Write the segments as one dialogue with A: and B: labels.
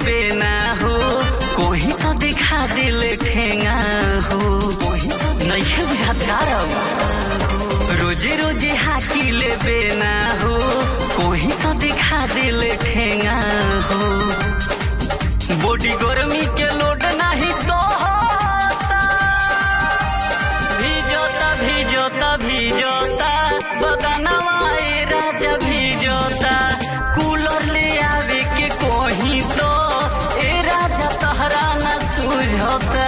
A: बेना हो कोही तो दिखा दिल ठेंगा हो नहीं बुझात कारब रोजे रोजे हाकी ले बेना हो कोही तो दिखा दिल ठेंगा हो बॉडी गर्मी के लोड नहीं सोहता भिजोता भिजोता भिजोता बदनवा ए राजा भिजोता कूलर ले आवे के कोही तो ए राजा तहरा न सुझोता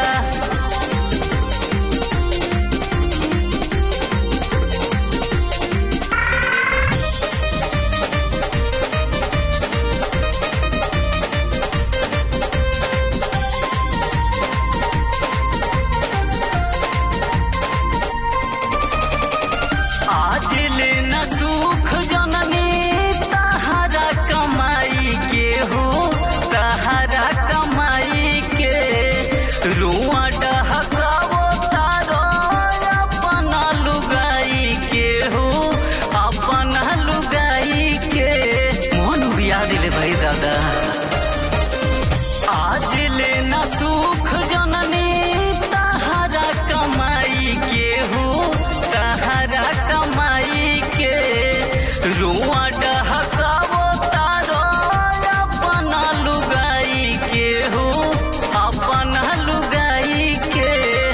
A: आज ले न सुख जननी तहरा कमाई के हो तहरा कमाई के रुआ डहकावो तारो अपना लुगाई के हो अपना लुगाई के मोहन बिया दिले भाई दादा आज ले न सुख जननी तहरा कमाई के हो तहरा कमाई के रुआ डहकावो तारो अपना लुगाई के हो अपना लुगाई के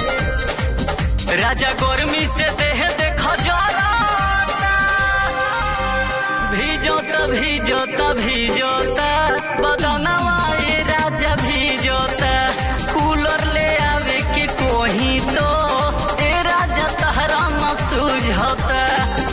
A: राजा गर्मी से देह देख जराता भिजोता भिजोता भिजोता बदनवा ए राजा भिजोता कूलर ले आवे के कोही तो ए राजा तहरा न सुझोता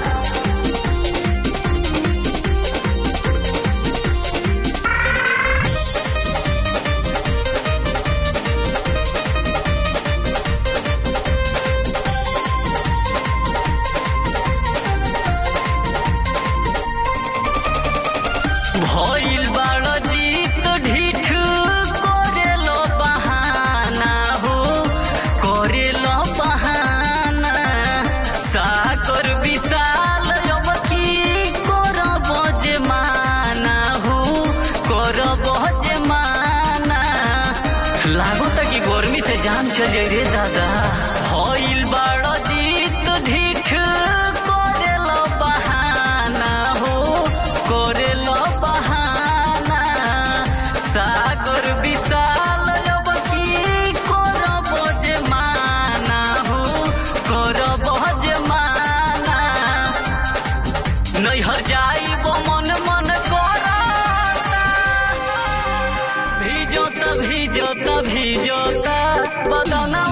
A: भइल बाड़ जीत ढीठ करेलो बहाना हो करेलो बहाना साकर विशाल अब की करब जे माना हो करब जे माना लागो त कि गर्मी से जान चल जाई रे दादा भइल बाड़ जीत ढीठ करेलो बहाना हो करेलो बहाना सागर विशाल अब की करब जे माना हो करब जे माना नैहर जाइब मन मन करता भिजोता भिजोता भिजोता बदना